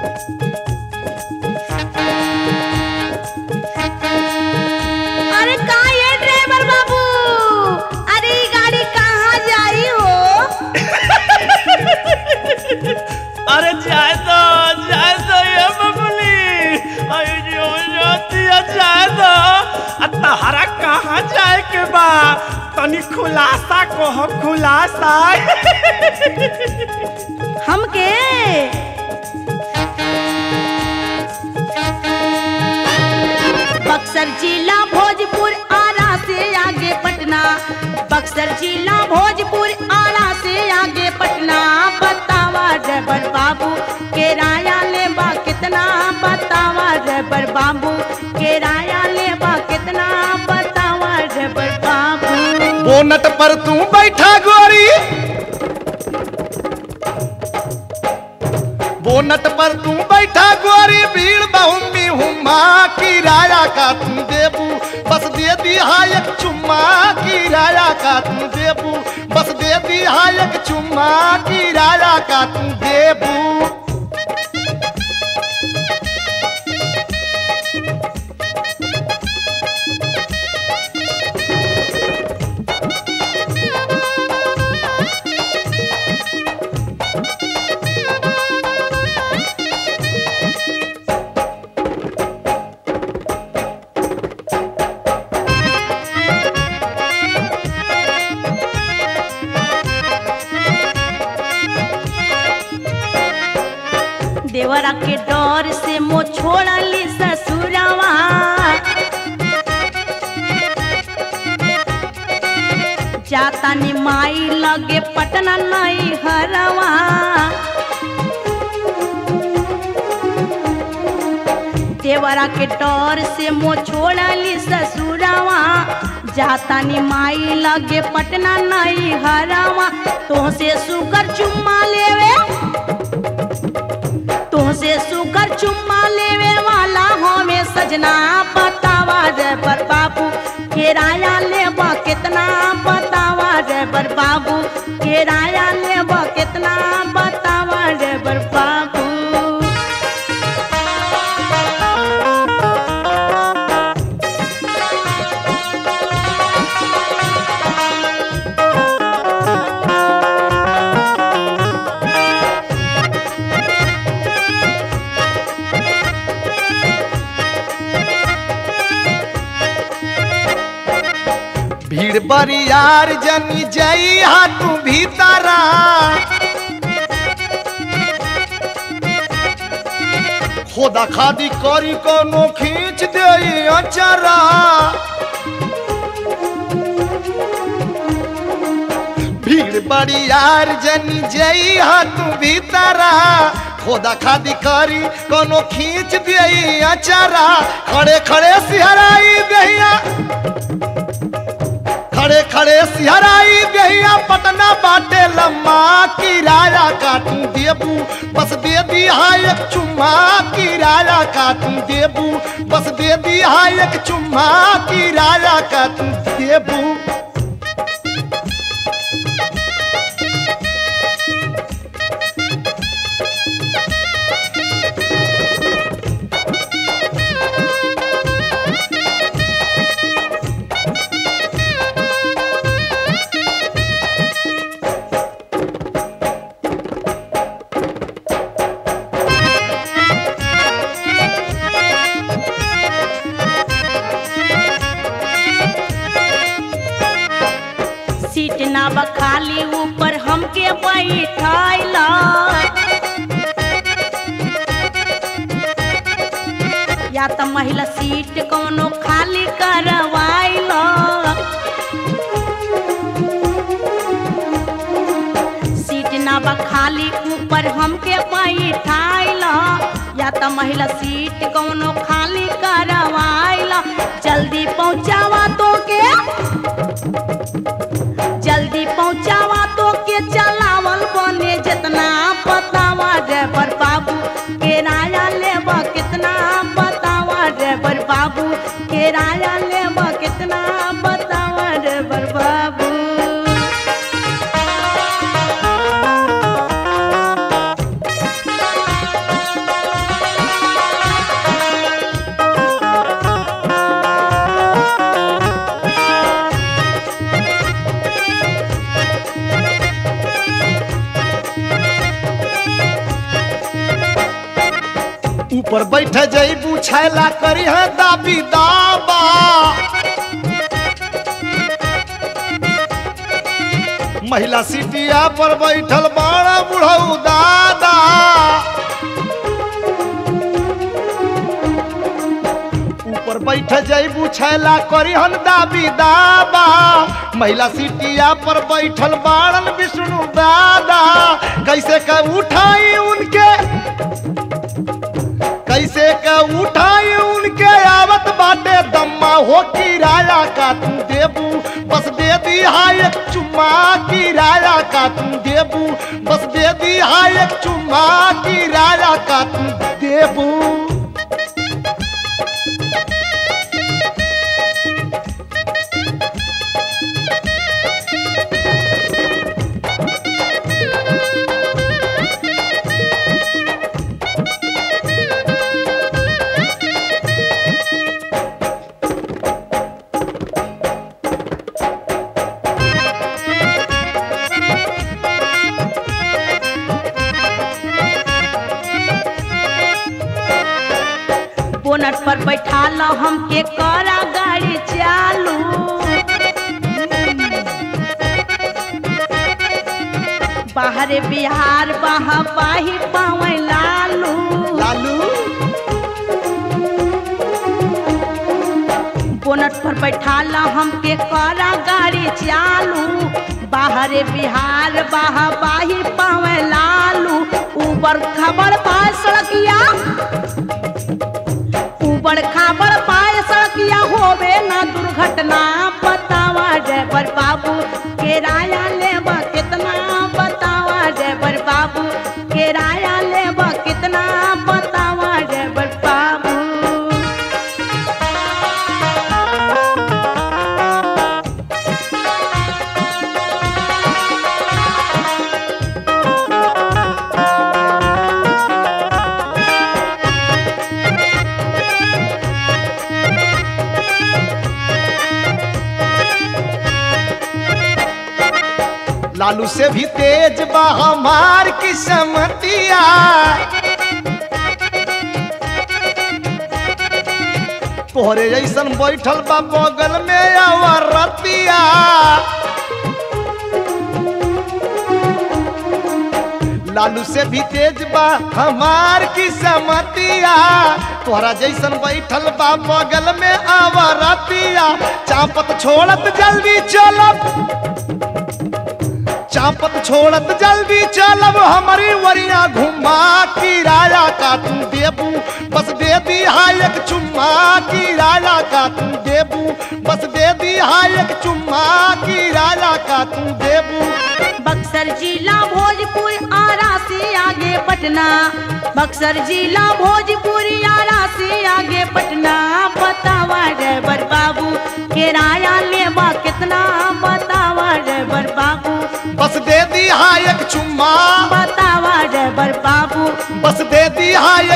अरे का ये ड्राइवर बाबू अरे ये गाड़ी कहाँ जाई हो अरे जाए तो जाए तो ये बबली अरे जो जाती है जाए तो आ तहरा कहाँ जाए के बा तनी खुलासा कहो खुलासा हमके बक्सर जिला भोजपुर आरा से आगे पटना बक्सर जिला भोजपुर आरा से आगे पटना बतावा ड्राइवर बाबू किराया लेबा कितना बतावा ड्राइवर बाबू किराया लेबा कितना बतावा ड्राइवर बाबू बोनट पर तू बैठा गोरी बोनट पर तू बैठा गोरी भीड़ बहुमी हुमा किराया का तू देबू बस दे दिया एक चुम्मा किराया का तू देबू बस दे दिया एक चुम्मा किराया का तू देबू देवरा के डर से मो छोड़ली ससुरवा जाता नी माई लगे पटना नई हरवा देवरा के डर से मो छोड़ली ससुरवा जाता नी माई लगे पटना नई हरवा तो से सुकर चुम्मा लेवे तुमसे सुकर चुम्मा लेवे वाला हमें सजना बतावा रे पर बाबू किराया लेबा कितना बतावा रे पर बाबू किराया लेबा कितना बतावा रे पर बाबू भीड़ बरियार जनी जई हा तू भीतरा खोदा खादी करी कोनो खींच दे अचरा भीड़ बरियार जनी जई हा तू भीतरा खोदा खादी करी कोनो खींच दे अचरा खड़े खड़े सिहराई दहिया खड़े खड़े सिहराई देहिया पटना बाटे लम्मा किराया काटू देबू बस दे दिया एक चुम्मा किराया काटू देबू बस दे दिया एक चुम्मा किराया काटू देबू सीट ना बखाली ऊपर हमके बैठाइला या त महिला सीट कोनो खाली करवाइला सीट ना बखाली ऊपर हमके बैठाइला या त महिला सीट कोनो खाली करवाइला जल्दी पहुंचावा तो के जल्दी पहुंचावा तो के चलावल बने जितना बतावा ड्राइवर बाबू किराया लेबा कितना बतावा ड्राइवर बाबू किराया लेबा कितना बतावा ड्राइवर बाबू ऊपर बैठे जईबू छैला करी है दाबी दाबा महिला सीटिया पर बैठल बड़ा बुढ़ऊ दादा ऊपर बैठ जईबू छैला करी हन दाबी दाबा महिला सीटिया पर बैठल बाड़न विष्णु दादा कैसे का उठाई उनके कैसे का उठाई उनके आवत बाटे दम्मा हो किराया का तू देबू बस दे दी हाय एक चुम्मा किराया का तू देबू बस दे दी हाय एक चुम्मा किराया का तू देबू बोनट पर बैठा लो हमके करा गाड़ी चालू बाहरे बिहार बहा पाही पावे लालू लालू बोनट पर बैठा लो हमके करा गाड़ी चालू बाहरे बिहार बहा पाही पावे लालू ऊपर खबर पाए सड़किया ऊपर खाबर पाए सड़किया होवे ना दुर्घटना बतावा ड्राइवर बाबू किराया लेबा कितना बतावा ड्राइवर बाबू किराया लेबा कितना बतावा ड्राइवर बाबू लालू से भी तेज बा हमार किस्मतिया तोहरे जैसन बैठल बा बगल में अवरतिया लालू से भी तेज बा हमार किस्मतिया तोहरा जैसन बैठल बा बगल में अवरतिया चापत छोड़त जल्दी चलब चापत छोड़त जल्दी चलब हमारी वरिया घुमा किराया का तू देबू बस दे दी हाय एक चुम्मा किराया का तू देबू बस दे दी हाय एक चुम्मा किराया का तू देबू बक्सर जिला भोजपुर आरा से आगे पटना बक्सर जिला भोजपुर आरा से आगे पटना बतावा ड्राइवर बाबू किराया लेबा कितना बतावा ड्राइवर बाबू बस दे दी हाय एक चुम्मा बतावा ड्राइवर बाबू बस दे दी हाय